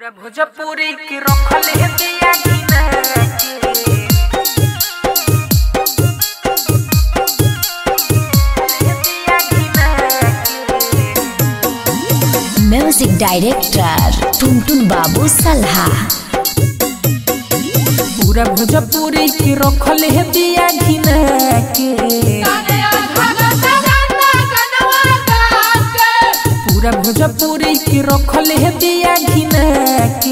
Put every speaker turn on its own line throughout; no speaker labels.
पूरा भोजपुरी के रखल है दिया घिना के दिया घिना के
म्यूजिक डायरेक्टर टुनटुन बाबू सल्हा
पूरा भोजपुरी के रखल है दिया घिना के पूरा भोजपुरी के रखल है दिया घिना के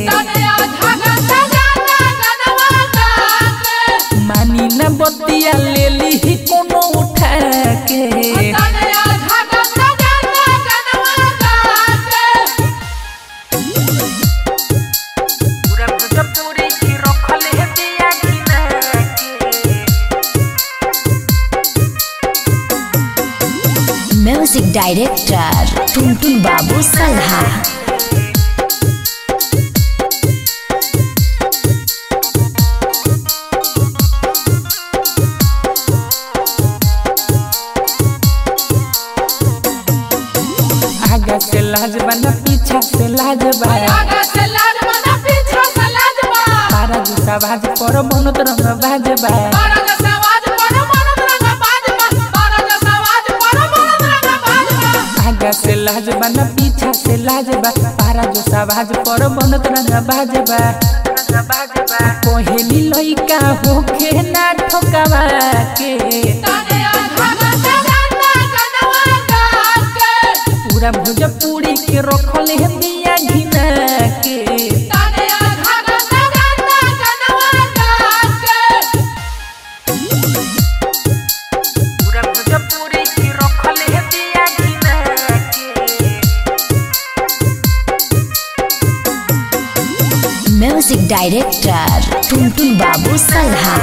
मानी न बतिया ले ली कोनो उठा के पूरा भोजपुरी के रखल है दिया घिना के
म्यूजिक डायरेक्टर टुनटुन बाबू सल्हा
आगे से लाज बना पीछा से लाज बा तारा जूसा भाज पर बनत रंग भाज बा आगे से लाज बना पीछा से लाज बा तारा जूसा भाज पर बनत रंग भाज बा कोहेली लइका होखे ना ठोकावा के पूरा भोजपुरी के रखल है दिया घिना के पूरा भोजपुरी के रखल है दिया घिना के
म्यूजिक डायरेक्टर टुनटुन बाबू सल्हा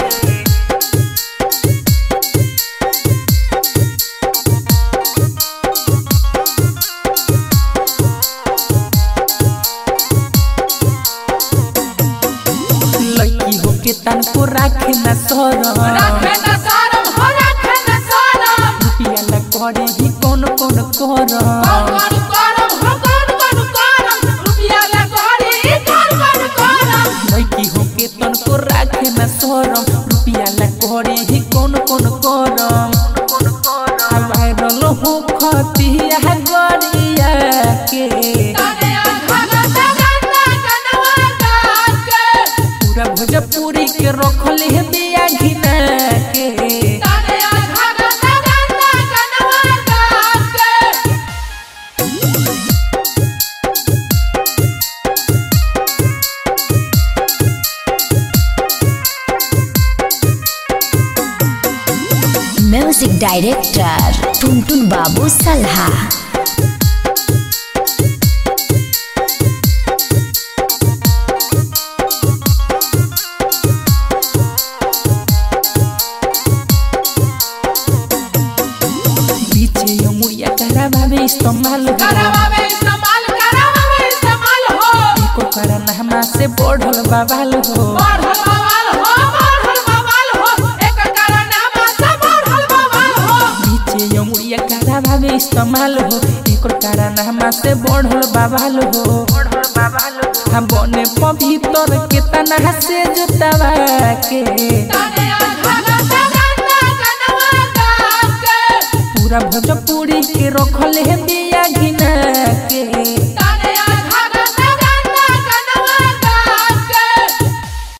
लड़की होके तन को राखे न सरम रुपिया ला करे ही कौन कौन करम लड़की होके तन को राखे न सरम रुपिया ला करे ही कौन कौन करम वायरल हो खतिया गरिया के पूरा भोजपुरी के रखल है दिया घिना के
म्यूजिक डायरेक्टर टुनटुन बाबू सल्हा
पीछे मुड़िया करा भावे इस्तेमाल हो एको कारण हमा से बढ़ल बवाल हो पीछे मुड़िया करा भावे इस्तेमाल हो एको कारण हमा से बढ़ल बवाल हो हम बने पवित्र के तना से जुतावा के पूरा भोजपुरी के रखल है